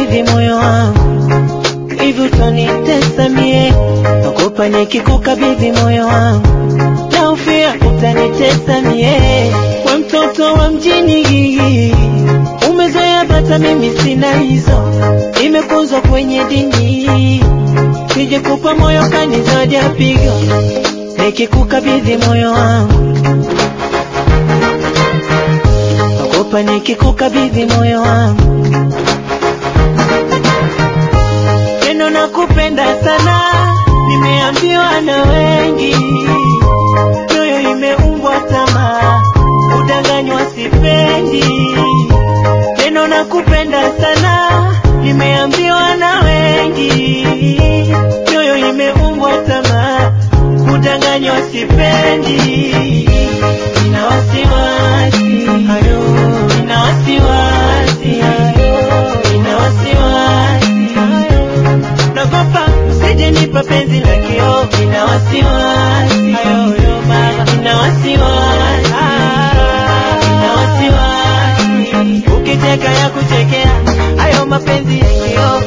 nikikukabidhi moyo wangu hivi utanitesa mie, naogopa nikikukabidhi moyo wangu naufia utanitesa mie. We mtoto wa mjini, umezoea bata, mimi sina hizo, imekuzwa kwenye dini, sije kupa moyo kanizoja pigo, nikikukabidhi moyo wangu naogopa nikikukabidhi moyo wangu Neno nakupenda sana, nimeambiwa na wengi, moyo imeumbwa tamaa, udanganywa sipendi. Neno nakupenda sana, nimeambiwa na wengi, moyo imeumbwa tamaa, udanganywa sipendi. Nina wasiwasi, ayo, nina wasiwasi, ayo, nina wasiwasi, ayo nagopa usije nipa penzi la kio, nina wasiwasi ayoyo mama, nina wasiwasi nina wasiwasi ukicheka ya kuchekea hayo mapenzi ya kio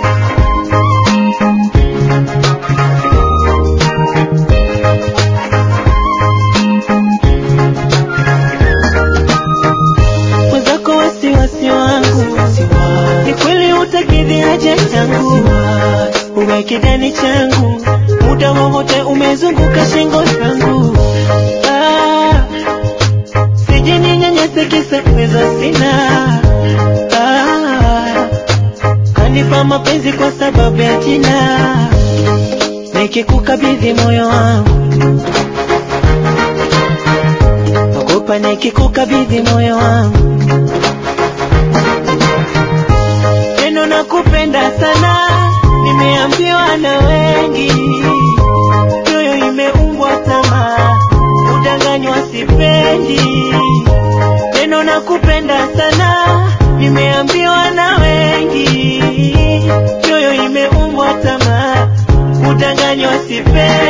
mwenzako wasiwasi wangu ni kweli utakidhi haja yangu uwe kidani changu muda wowote umezunguka shingo zangu ah, sije ninyanyase kisa uwezo sina ah, kanipa mapenzi kwa sababu ya jina nikikukabidhi moyo wangu ogopa nikikukabidhi moyo wangu neno nakupenda sana, nimeambiwa na wengi, moyo imeumbwa tamaa, udanganywa sipendi. Neno nakupenda sana, nimeambiwa na wengi, moyo imeumbwa tamaa, udanganywa sipendi.